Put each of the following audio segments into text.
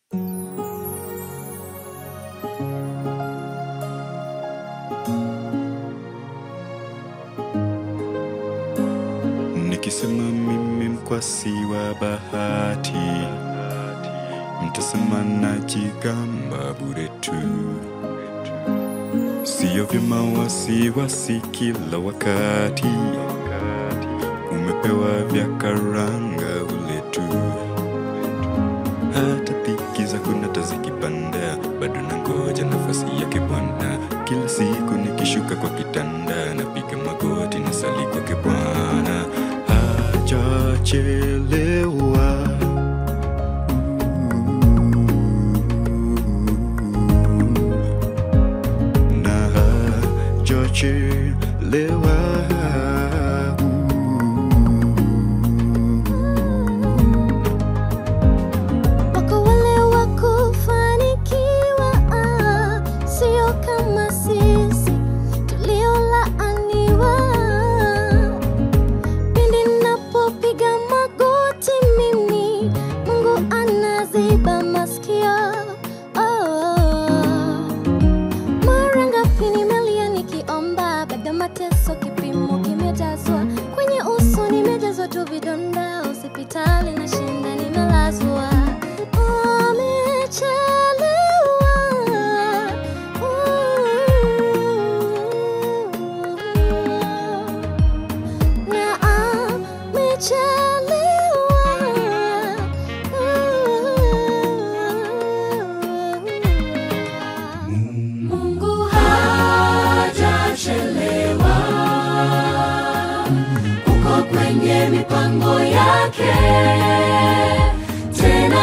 Nikisema mimi mkwasi wa bahati, mtasema najigamba bure tu. Sio vyema wasiwasi kila wakati, umepewa vya karanga ule tu. Hata dhiki zako nata zikipanda, bado nangoja nafasi yake Bwana. Kila siku nikishuka kwa kitanda, napiga magoti na sali kwake Bwana. Hajachelewa. na hajachelewa. Wako wale wa kufanikiwa, ah, sio kama sisi tuliolaaniwa. Pindi ninapopiga magoti mimi, Mungu anaziba masikio. Oh. Mara ngapi nimelia nikiomba, baada mateso kipimo kimejazwa kwenye uso, nimejazwa tu vidonda, hospitali na shinda nimelazwa. Amechelewa. Na amechelewa. Mungu hajachelewa, uko kwenye mipango yake, tena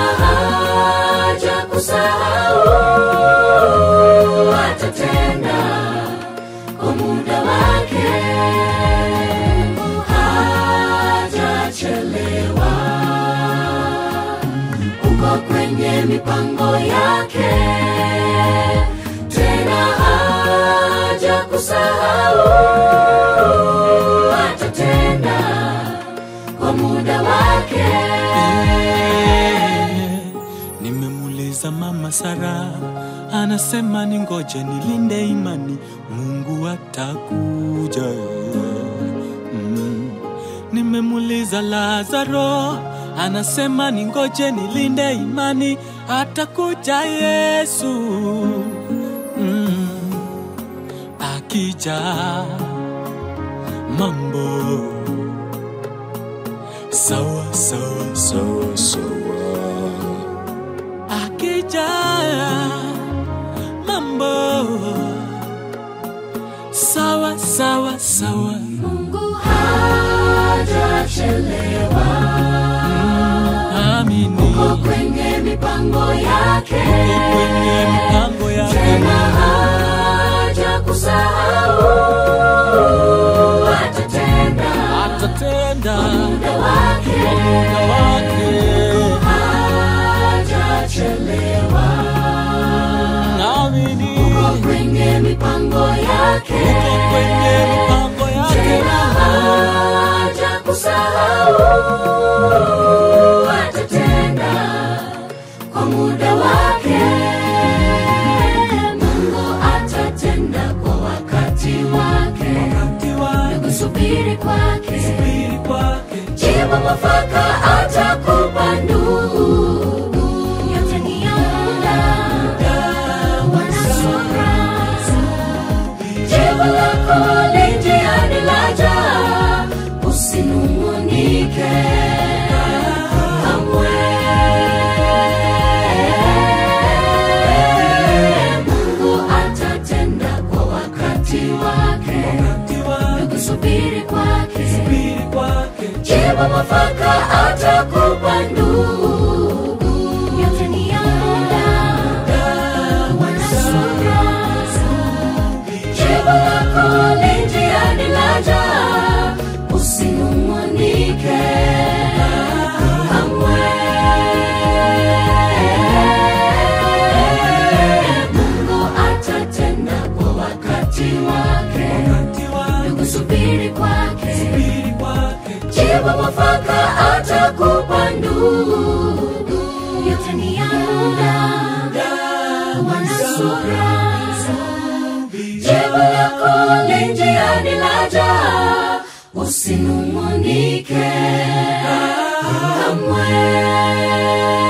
hajakusahau, atatenda kwa muda wake. Mungu hajachelewa, uko kwenye mipango yake, tena hajakusahau, atatenda kwa muda wake. Nimemuuliza mama Sara, anasema ni ngoje nilinde imani, Mungu atakuja. Mm. Nimemuuliza Lazaro, anasema ni ngoje nilinde imani, atakuja Yesu. Mm. Akija mambo sawa sawa sawa sawa akija mambo sawa sawa sawa Mungu hajachelewa, amini uko kwenye mipango yake, Uko kwenye mipango yake tena hajakusahau, atatenda atatenda muda wake. kwa muda wake Hajachelewa, amini uko kwenye mipango yake, uko kwenye mipango yake tena hajakusahau, atatenda kwa muda wake. Mungu atatenda kwa wakati wake, wakati wake kusubiri kwake, subiri kwake jibu mwafaka atakupa ndugu, yote ni ya muda, wana subra. Jibu lako li njiani laja, usinung'unike kamwe. Mungu atatenda kwa wakati wake, wakati wake kusubiri kwake subiri kwake jibu mwafaka atakupa ndugu, yote ni ya muda, wana subra. Jibu lako li njiani laja, usinung'unike kamwe. Mungu atatenda kwa wakati wake, wakati wake kusubiri kwake subiri kwake jibu mwafaka atakupa ndugu, yote ni ya muda, sura jibu lako li njiani laja usinung'unike kamwe